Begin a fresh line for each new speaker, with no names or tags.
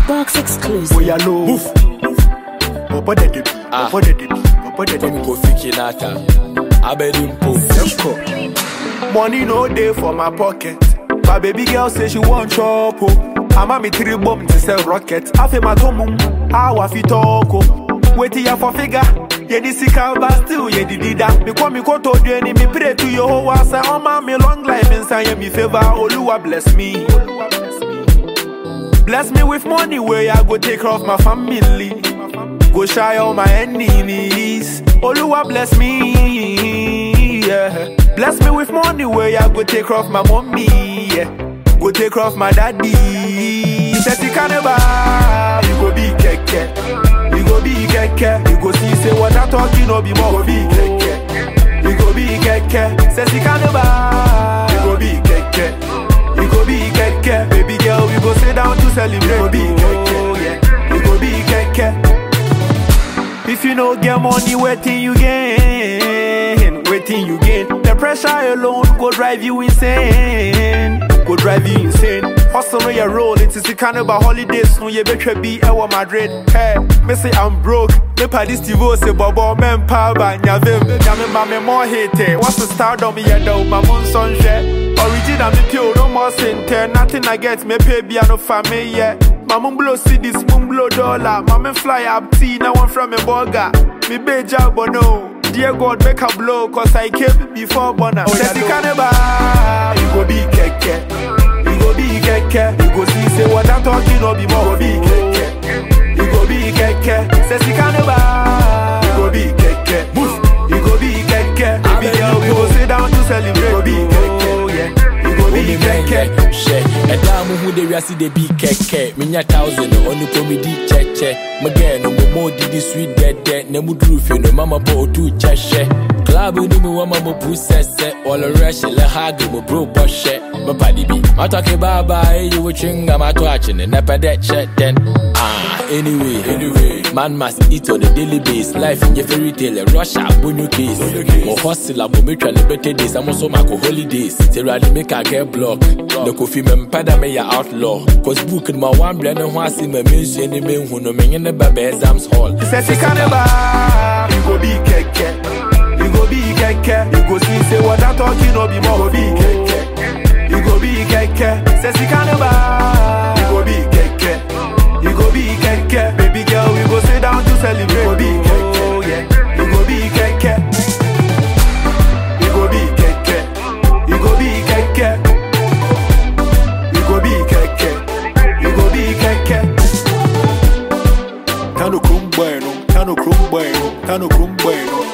Box exclusive.
Boy, I know. Move. Papa de debi.
Ah.
Papa de debi. Papa de
From
debi.
Kofi Kinata, Abedimpo.
Let's Money no day for my pocket. My baby girl say she want chop. Oh. I'm me three bomb to sell rocket. I feel my tomum. How I fit talk. Oh. Wait till ya for figure. Yeah, this is but still, yeah, the dida. Me come me go to the enemy, pray to your whole house. I want me long life inside me favor. Oluwa bless me. Bless me with money where I go take care of my family. Go shy all my enemies. Oluwa bless me. Yeah. Bless me with money where I go take care of my mommy. Yeah. Go take care of my daddy. Sexy carnival, you go be keke. You go be keke. You go see say what I talking no be more. You go be keke. You go be keke. Sexy carnival, you go be keke. You go be keke. Baby girl, we go sit down to celebrate. You go be keke. Yeah. You go be keke. If you no get money, waiting you gain. Waiting you gain. The pressure alone go drive you insane. Go drive you insane. Hustle on your roll. It is the carnival holidays. No, you better be our Madrid. Hey, me say I'm broke. Me pa this TV say bobo men pa ba nyavim. Nyame ma me more hate. What's the stardom yeah though? My moon sunshine. Original me pure, no more center. Nothing I get, me pay be no family, yeah. My mum blow cities, mum blow dollar. My man fly up tea, now I'm from a burger. Me be job, but no. Dear God, make a blow, cause I came before Bona. Oh, yeah, carnival, you go be keke. You go be keke. You go see, say what I'm talking, no be more. You go be keke. You go be keke. Say, see carnival, you go be keke. Move. You go be keke. Baby girl, we go sit down to celebrate. You go be keke. Yeah. You go be
Omi
keke.
bɛnkɛ hyɛ ɛda mo hu de wiase de bi kɛkɛ menya thousand ɔno kɔ medi kyɛkyɛ megɛɛ no momɔ didi sweet dɛdɛ na muduru fie no mama bɔ ɔtu kyɛhyɛ club no mu wama mo pu sɛsɛ wɔlɔwerɛ hye lɛ hage mo bro bɔhyɛ mepade bi matɔke baaba ɛyi wo twinga mato akyene na pɛ dɛ kyɛ dɛn Ah, anyway, anyway, man must eat on a daily basis. Life in your fairy tale, Russia, bonyo case. Mo hustle, mo me try better days. I'm also my holidays. Say rally make a get block. The coffee me mpada me ya outlaw. Cause book in my one brand and one see me means any man who no me in the baby exams hall.
Say see carnival, you go be keke. You go be keke. You go see say what I'm talking no be more. You go be keke. You go be keke. Say see carnival, you go be keke. You go be keke. Baby girl, we go sit down to celebrate. You go be keke. Yeah. You go be keke. You go be keke. You go be keke. You go be keke. You go be keke. Tano krum bueno, tano krum bueno, tano krum bueno.